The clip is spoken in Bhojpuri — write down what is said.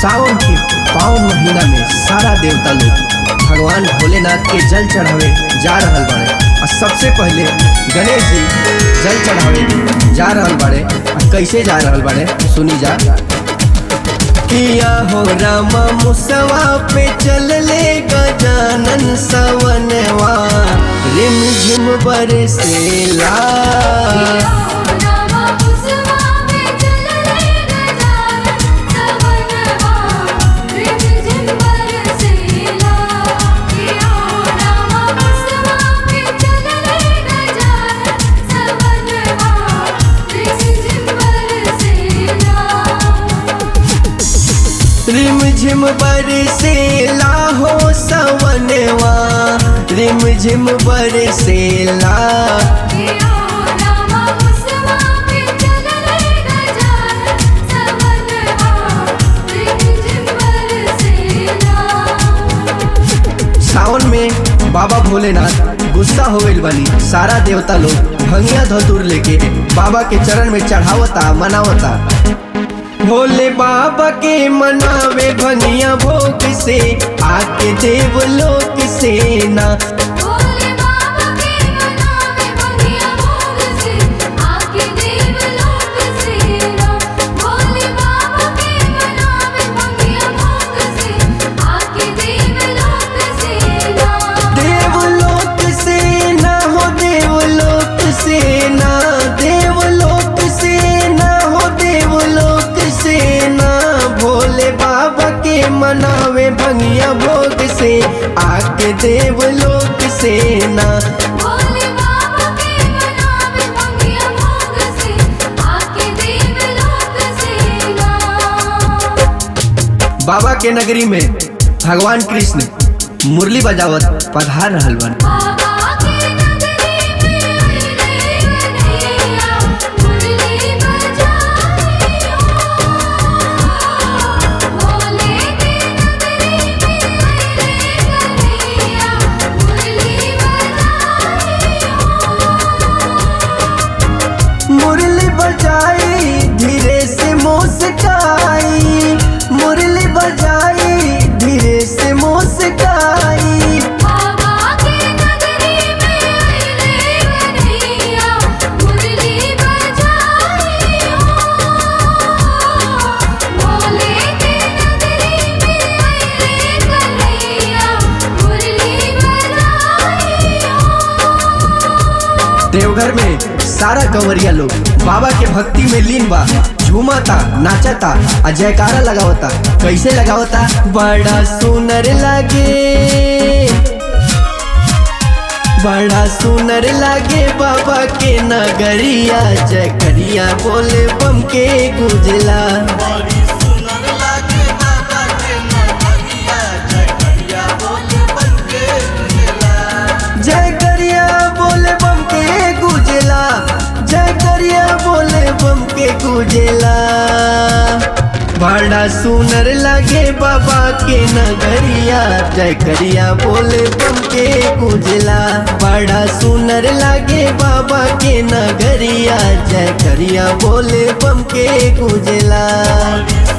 सावन के पावन महीना में सारा देवता लोग भगवान भोलेनाथ के जल चढ़ावे जा रहल बाड़े और सबसे पहले गणेश जी जल चढ़ावे जा रहल बाड़े और कैसे जा रहल बाड़े सुनी जा किया हो रामा मुसवा पे चल ले गजानन सवनवा रिम झिम बरसेला रिम झिम बरसेला हो सवनवा रिम झिम बरसेला सावन में बाबा भोलेनाथ गुस्सा हो गइल बानी सारा देवता लोग भंगिया धतूर लेके बाबा के चरण में चढ़ावता मनावता भोले बाबा के मनावे भंगिया भोग से आके देवलोक से ना देवलोक से ना हो देवलोक से ना देवलोक से ना हो देवलोक से ना भोले बाबा के मनावे भंगिया भोग से आके देवलोक से ना बाबा के नगरी में भगवान कृष्ण मुरली बजावत पधार रहल बन मुरली बजाई धीरे से मुस्काई मुरली बजाई धीरे से मुस्काई देवघर में सारा कंवरिया लोग बाबा के भक्ति में लीन बा झूमता नाचता आ जयकारा लगावता कैसे लगावता बड़ा सुनर लागे बड़ा सुनर लागे बाबा के नगरिया जयकरिया बोले बम के गुजला जय करिया बोले बम के गुजला जय करिया बोले बम के गुजला बड़ा सुनर लगे बाबा के नगरिया जय करिया बोले बम के गुजला बड़ा सुनर लगे बाबा के नगरिया जय करिया बोले बम के गुजला